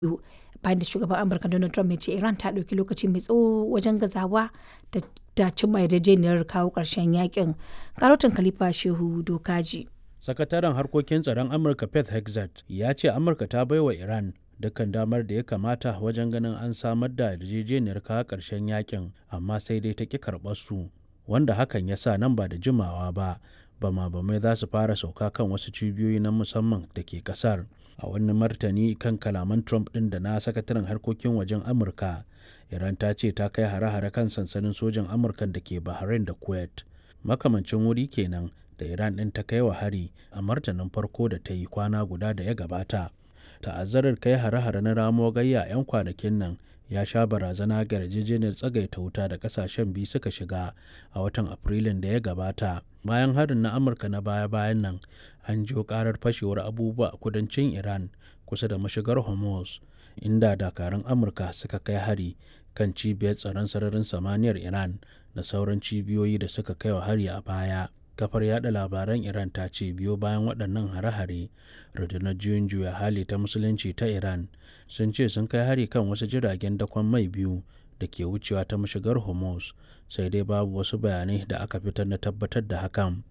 bayan da shugaban amurka donald trump ya ce iran ta ɗauki lokaci mai tsawo wajen gazawa da cimma yarjejeniyar kawo ƙarshen yakin karotin khalifa shehu dokaji sakataren harkokin tsaron amurka pet hexat ya ce amurka ta baiwa iran dukkan damar da ya kamata wajen ganin an samar da yarjejeniyar kawo ƙarshen yakin amma sai dai ta ƙi karɓar su wanda hakan ya sa nan ba da jimawa ba bama bamai za su fara sauka kan wasu cibiyoyi na musamman da ke kasar a wani martani kan kalaman trump ɗin da na sakataren harkokin wajen amurka iran ta ce ta kai hare-hare kan sansanin sojan amurka da ke bahrain da kuwait makamancin wuri kenan da iran ɗin ta kai wa hari a martanin farko da ta yi kwana guda da ya gabata ta'azzarar kai hare-hare na ramo gayya 'yan kwanakin nan ya sha barazana ga yarjejeniyar tsagaita wuta da kasashen biyu suka shiga a watan afrilun da ya gabata bayan harin na amurka na baya-bayan nan an jiyo karar fashewar abubuwa a kudancin iran kusa da mashigar hormuz inda dakarun amurka suka kai hari kan cibiyar tsaron sararin samaniyar iran da sauran cibiyoyi da suka kai wa hari a baya kafar yada labaran iran ta ce biyo bayan waɗannan hare-hare rundunar juyin juya hali ta musulunci ta iran sun ce sun kai hari kan wasu jiragen dakon mai biyu da ke wucewa ta mashigar hormuz sai dai babu wasu bayanai da aka fitar na tabbatar da hakan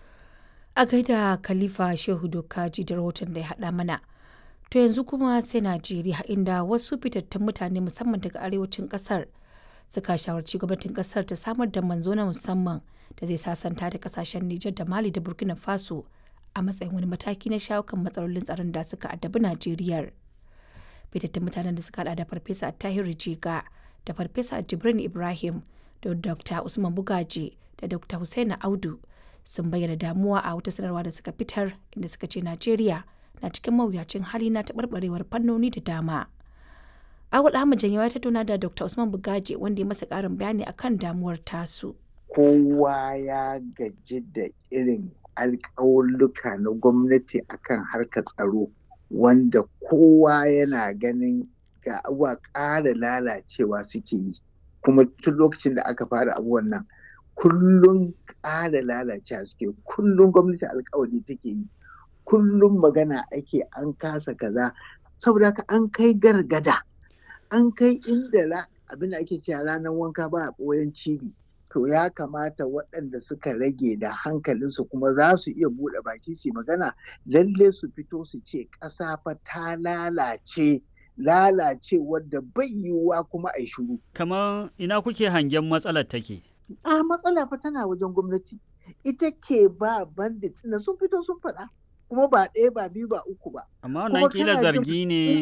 a gaida khalifa shehu dokaji da rahoton da ya haɗa mana to yanzu kuma sai najeriya inda wasu fitattun mutane musamman daga arewacin ƙasar suka shawarci gwamnatin ƙasar ta samar da manzo na musamman da zai sasanta da kasashen Nijar da Mali da Burkina Faso a matsayin wani mataki na shawo kan matsalolin tsaron da suka addabi Najeriya. Fitattun mutanen da suka hada da Farfesa Tahiru Jiga da Farfesa Jibrin Ibrahim da Dr. Usman Bugaji da Dr. Hussaina Audu sun bayyana damuwa a wata sanarwa da suka fitar inda suka ce Najeriya na cikin mawuyacin hali na taɓarɓarewar fannoni da dama. Awul Ahmad Janyawa ta tattauna da Dr. Usman Bugaji wanda ya masa ƙarin bayani akan damuwar tasu. kowa ya gaji da irin alƙawulluka na gwamnati akan harkar tsaro wanda kowa yana ganin ga abuwa ƙara lalacewa suke yi kuma tun lokacin da aka fara abubuwan nan kullum ƙara lalacewa suke kullum gwamnati alƙawari take yi kullum magana ake an kasa kaza saboda haka an kai gargada an kai inda abin da ake cewa ranar wanka ba a ɓoyen cibi to ya kamata waɗanda suka rage da hankalinsu kuma za su iya buɗe baki su magana lalle su fito su ce ƙasa fa ta lalace lalace wadda bai yiwuwa kuma a shuru. Kamar ina kuke hangen matsalar take? A matsala fa tana wajen gwamnati. Ita ke ba bandit na sun fito sun faɗa. Kuma ba ɗaya ba biyu ba uku ba. Amma wannan kila zargi ne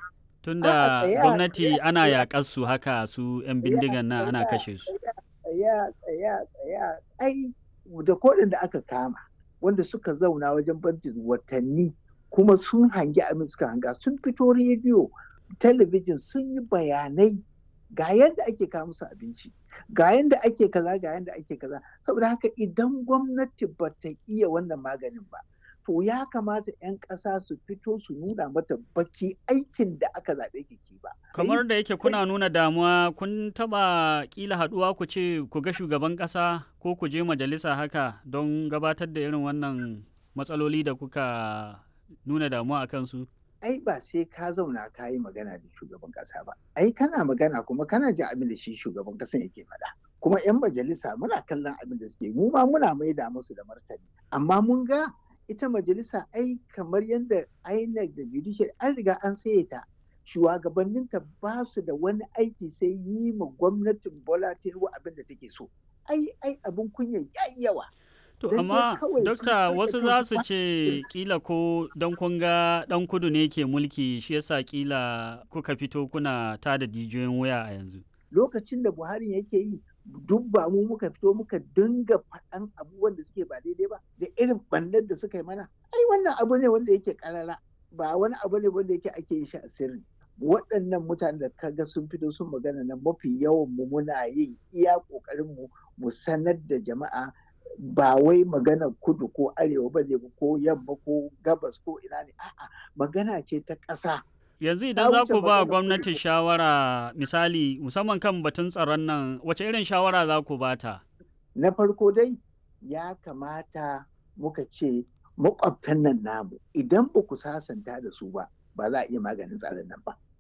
tunda gwamnati ana yaƙar su haka su 'yan bindigan nan ana kashe su. tsaya tsaya tsaya ai da kodin da aka kama wanda suka zauna wajen bantin watanni kuma sun hangi abin suka hanga sun fito rediyo talabijin sun yi bayanai ga yadda ake kawo musu abinci ga yadda ake kaza ga yadda ake kaza saboda haka idan gwamnati ba ta iya wannan maganin ba to ya kamata 'yan ƙasa su fito su nuna mata baki aikin da aka zaɓe ki ba. Kamar da yake kuna nuna damuwa kun taɓa ƙila haɗuwa ku ce ku ga shugaban ƙasa ko ku je majalisa haka don gabatar da irin wannan matsaloli da kuka nuna damuwa a kansu? Ai ba sai ka zauna ka yi magana da shugaban ƙasa ba. Ai kana magana kuma kana jin abin da shi shugaban ƙasan yake faɗa. Kuma 'yan majalisa muna kallon abin da suke mu ma muna maida musu da martani. Amma mun ga ita majalisa ai kamar yadda INEC da judicial an riga an saye ta shugabanninta ba su da wani aiki sai yi ma gwamnatin Bola Tinubu abin da take so ai ai abin kunya yayi yawa To amma dokta wasu za su ce kila ko don kun ga dan kudu ne ke mulki shi yasa kila kuka fito kuna tada jijiyoyin wuya a yanzu. Lokacin da Buhari yake yi duk ba mu muka fito muka dinga faɗan abubuwan da suke ba daidai ba da irin ɓannar da suka yi mana ai wannan abu ne wanda yake karara ba wani abu ne wanda yake ake yin shi a sirri waɗannan mutanen da kaga sun fito sun magana na mafi yawan mu muna yin iya ƙoƙarin mu mu sanar da jama'a ba wai magana kudu ko arewa ba ne ko yamma ko gabas ko ina ne a'a magana ce ta ƙasa yanzu idan za ku ba gwamnati shawara misali musamman kan batun tsaron nan wace irin shawara za ku bata? Na farko dai ya kamata muka ce makwabtan nan namu idan ba ku sasanta da su ba ba za a iya maganin tsaron nan ba.